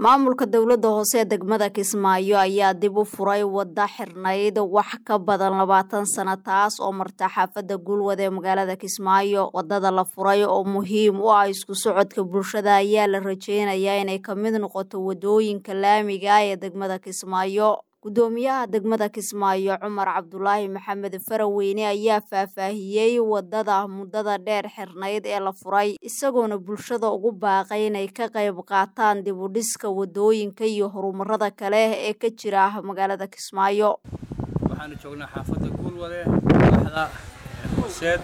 maamulka dowladda hoose ee degmada kismaayo ayaa dib u furay wadda xirnayd wax ka badan labaatan sano taas oo marta xaafadda guulwad ee magaalada kismaayo waddada la furay oo muhiim u ah isku socodka bulshada ayaa la rajeynayaa inay ka mid noqoto waddooyinka laamiga ah ee degmada kismaayo guddoomiyaha degmada kismaayo cumar cabdulaahi maxamed faraweyne ayaa faahfaahiyey waddada muddada dheer xirnayd ee la furay isagoona bulshada ugu baaqay inay ka qayb qaataan dib u dhiska waddooyinka iyo horumarada kale ee ka jira magaalada kismaayo waxaanu joognaa xaafadda guulwade madaxda hooseed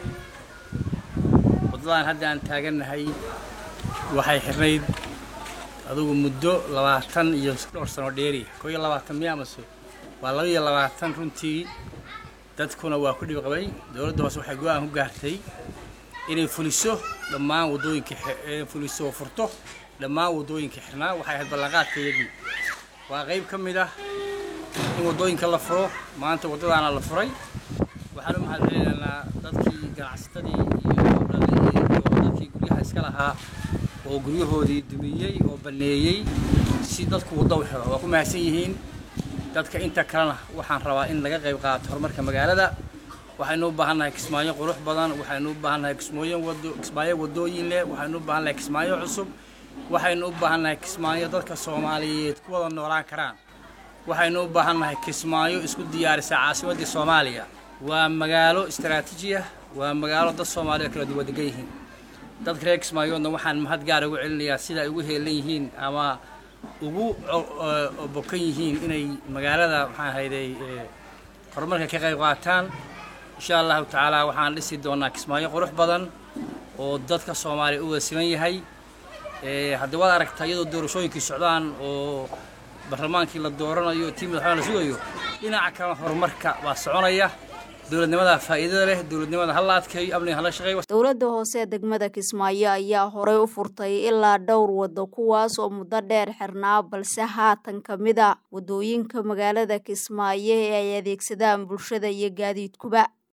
waddadan hadda aan taagannahay waxay xirnayd adugu muddo labaatan iyo dhowr sano dheeri koo iyo labaatan miya amase waa laba iyo labaatan runtii dadkuna waa ku dhib qabay dowladda hoose waxay go-aan ku gaartay inay fuliso dhammaan waddooyinka fuliso oo furto dhammaan waddooyinka xirnaa waxay ahayd ballanqaadka iyagii waa qayb ka mid ah in waddooyinka la furo maanta waddadaana la furay waxaan u mahad celinaynaa dadkii ganacsatadii iyo dadkii guryaha iska lahaa oo guryahoodii dumiyey oo banneeyey si dadku waddo u xiro waa ku mahadsan yihiin dadka inta kalena waxaan rabaa in laga qayb qaato horumarka magaalada waxaynu u baahannahay kismaayo qurux badan waxaynu u baahannahay kismooyin wado kismaayo waddooyin leh waxaynu u baahannahay kismaayo cusub waxaynu u baahannahay kismaayo dadka soomaaliyeed ku wada noolaan karaan waxaynu u baahannahay kismaayo isku diyaarisa caasimaddii soomaaliya waa magaalo istaraatiiji ah waa magaalo dad soomaaliya kala duwan degan yihiin dadka reer kismaayoodna waxaan mahad gaar ugu celinayaa sida ay ugu heelan yihiin ama ugu bokan yihiin inay magaalada maxaan hayday horumarka ka qayb qaataan insha allahu tacaala waxaan dhisi doonaa kismaayo qurux badan oo dadka soomaaliya u wada siman yahay haddii waad aragtaa iyadoo doorashooyinkii socdaan oo barlamaankii la dooranayo tii madaxweyne la sugayo dhinaca kalena horumarka waa soconaya dowladnimada faa'iidada leh dowladnimada hala adkeeyo amniga hala shaqeeyo dowladda hoose ee degmada kismaayo ayaa horey u furtay ilaa dhowr waddo kuwaas oo muddo dheer xirnaa balse haatan ka mid a waddooyinka magaalada kismaayo ee ay adeegsadaan bulshada iyo gaadiidkuba